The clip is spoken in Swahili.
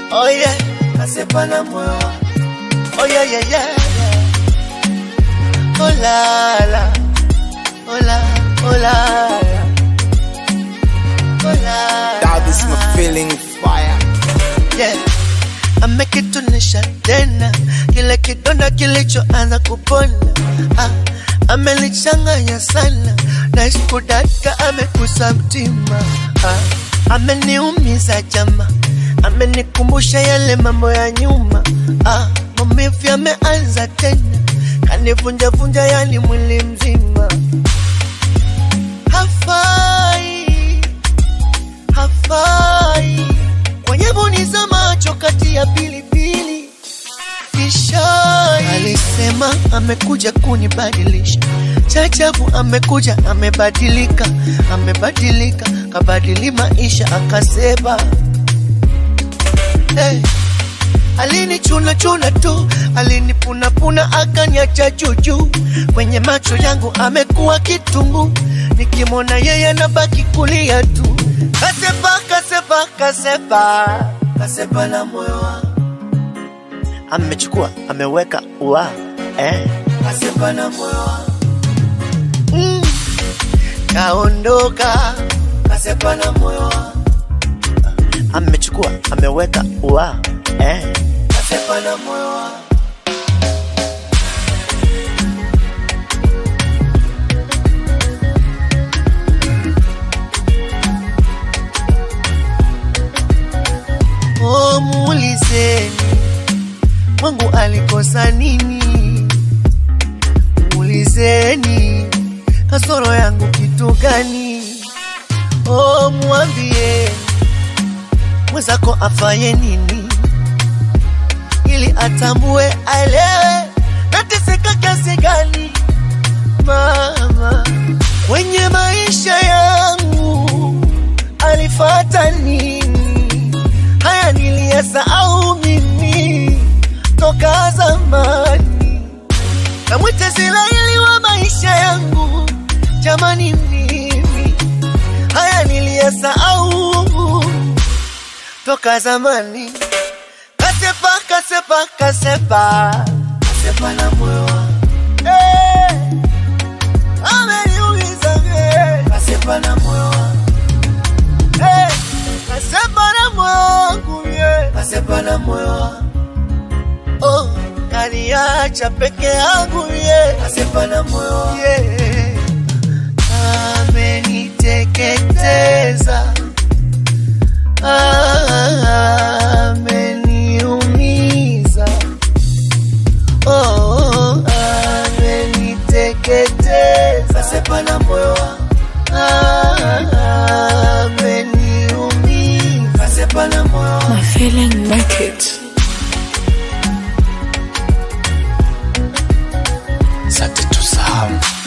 Oh yeah, kasepa na moyo wangu. Oh yeah, yeah, yeah. Oh la la. Oh la, oh la la. Oh la. That is my feeling fire. Yeah. Amekitunisha tena kile kidonda kilichoanza kupona. Ah, amelichanganya sana na iskudaka amekusa mtima. Ah, ameniumiza jama, amenikumbusha yale mambo ya nyuma. Ah, maumivu yameanza tena, kanivunjavunja yani mwili mzima. Hafai, hafai kwenye boni za macho kati ya pilipili Kishai alisema amekuja kunibadilisha, chachabu amekuja amebadilika, amebadilika kabadili maisha akasema hey. Alinichuna chuna tu, alinipunapuna akaniacha juju. Kwenye macho yangu amekuwa kitungu, nikimwona yeye nabaki kulia tu. Kasepa, kasepa, kasepa, kasepa na moyo wangu amechukua ameweka ua eh. Kasepa na moyo wangu mm. Kaondoka, kasepa na moyo wangu amechukua ameweka ua eh. Kasepa na moyo wangu Oh, muulizeni Mungu alikosa nini? Muulizeni kasoro yangu kitu gani? Oh, mwambie mwenzako afaye nini, ili atambue, aelewe nateseka kiasi gani. Mama kwenye maisha yangu alifata nini? Haya niliyasahau mimi toka zamani. Namwita Israeli wa maisha yangu, jamani, mimi haya niliyasahau toka zamani. Kasepa, kasepa, kasepa, kasepa na moyo wangu eh, ameniuliza eh, kasepa na moyo wangu eh, kasepa na moyo wangu yeah, kasepa na moyo wangu oh, kaniacha peke yangu yeah. Kasepa na moyo yeah. Ameniteketeza, ameniumiza, oh, ameniteketeza. Kasepa na moyo wangu ameniumiza. Kasepa na moyo wangu My feeling make it. Sante tusahau.